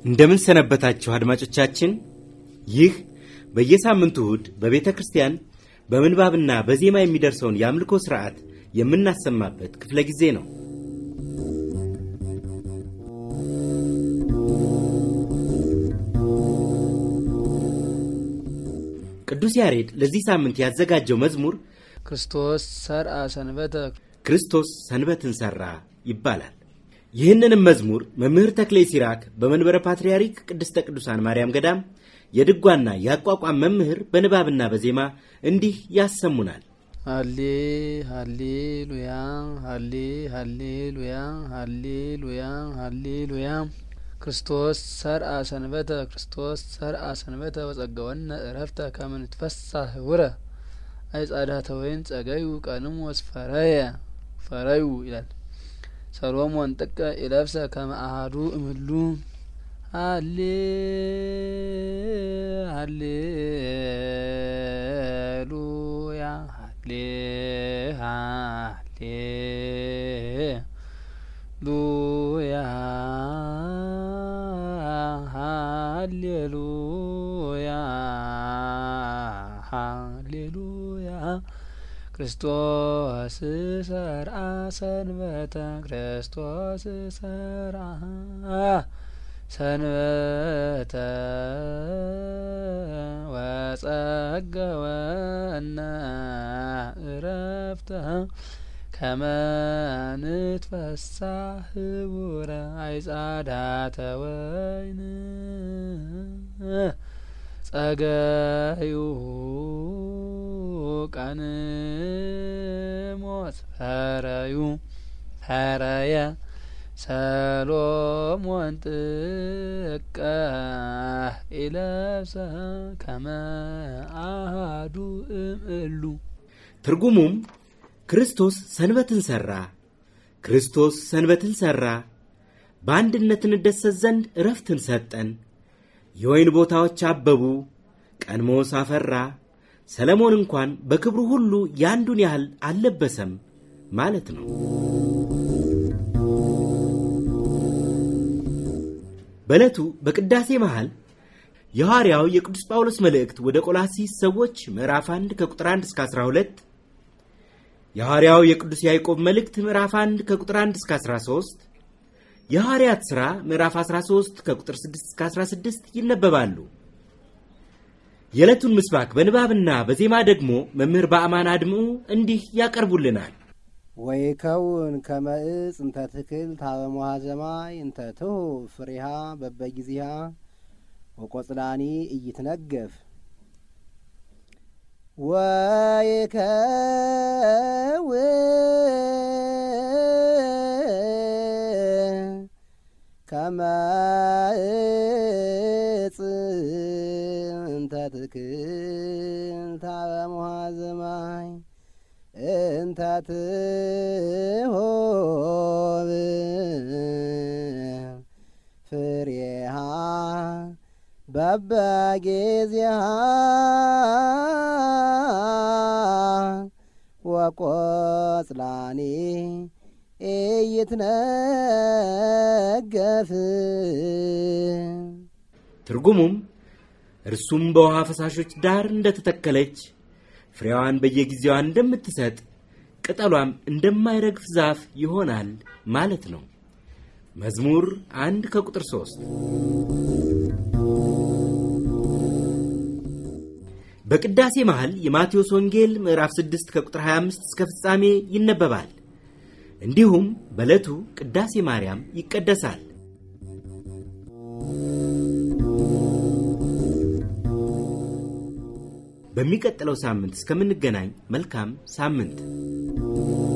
እንደምን ሰነበታችሁ አድማጮቻችን። ይህ በየሳምንቱ እሁድ በቤተ ክርስቲያን በምንባብና በዜማ የሚደርሰውን የአምልኮ ሥርዓት የምናሰማበት ክፍለ ጊዜ ነው። ቅዱስ ያሬድ ለዚህ ሳምንት ያዘጋጀው መዝሙር ክርስቶስ ሰርአ ሰንበተ ክርስቶስ ሰንበትን ሠራ ይባላል። ይህንንም መዝሙር መምህር ተክሌ ሲራክ በመንበረ ፓትርያርክ ቅድስተ ቅዱሳን ማርያም ገዳም የድጓና የአቋቋም መምህር በንባብና በዜማ እንዲህ ያሰሙናል። ሃሌ ሃሌ ሉያ ሃሌ ሃሌ ሉያ ሃሌ ሉያ ሃሌ ሉያ ክርስቶስ ሰርአ ሰንበተ ክርስቶስ ሰርአ ሰንበተ ወጸገወነ እረፍተ ከመ ንትፈሳህ ህቡረ አይጻዳተ ወይን ጸገዩ ቀንሞስ ፈረየ ፈረዩ ይላል። ሰሎሞን ጥቀ ኢለብሰ ከመ አሐዱ እምሉ ሃሌ ሃሌ ሉያ ሃሌ ሃሌ ሉያ ሃሌሉያ ሃሌሉያ ክርስቶስ ሰርአ ሰንበተ ክርስቶስ ሰርአ ሰንበተ ወጸገወነ እረፍተ ከመ ንትፈሳህ ህቡረ አይጻዳተ ወይን ጸገዩ ቀንሞት ፈረዩ ፈረየ ሰሎሞን ጥቀ ኢለብሰ ከመ አሐዱ እምእሉ ትርጉሙም ክርስቶስ ሰንበትን ሠራ፣ ክርስቶስ ሰንበትን ሠራ፣ በአንድነት እንደሰት ዘንድ እረፍትን ሰጠን፣ የወይን ቦታዎች አበቡ፣ ቀንሞስ አፈራ፣ ሰለሞን እንኳን በክብሩ ሁሉ ያንዱን ያህል አልለበሰም ማለት ነው። በዕለቱ በቅዳሴ መሃል የሐዋርያው የቅዱስ ጳውሎስ መልእክት ወደ ቆላሲስ ሰዎች ምዕራፍ 1 ከቁጥር 1 እስከ 12 የሐዋርያው የቅዱስ ያዕቆብ መልእክት ምዕራፍ 1 ከቁጥር 1 እስከ 13 የሐዋርያት ሥራ ምዕራፍ 13 ከቁጥር 6 እስከ 16 ይነበባሉ። የዕለቱን ምስባክ በንባብና በዜማ ደግሞ መምህር በአማን አድምዑ እንዲህ ያቀርቡልናል። ወይከውን ከመ ዕፅ እንተ ትክል ታበ ሞሐዘማይ እንተ ትሁብ ፍሬሃ በበጊዜሃ ወቆጽላኒ ኢይትነገፍ ወይከውን ከመ ዕፅ እንተ ትክል ታበ ሞሐዘማይ እንተ ትሁብ ፍሬሃ በበጊዜሃ ወቆጽላኒ ኢይትነገፍ ትርጉሙም እርሱም በውሃ ፈሳሾች ዳር እንደተተከለች ፍሬዋን በየጊዜዋ እንደምትሰጥ ቅጠሏም እንደማይረግፍ ዛፍ ይሆናል ማለት ነው። መዝሙር አንድ ከቁጥር ሦስት በቅዳሴ መሃል የማቴዎስ ወንጌል ምዕራፍ 6 ከቁጥር 25 እስከ ፍጻሜ ይነበባል። እንዲሁም በዕለቱ ቅዳሴ ማርያም ይቀደሳል። በሚቀጥለው ሳምንት እስከምንገናኝ መልካም ሳምንት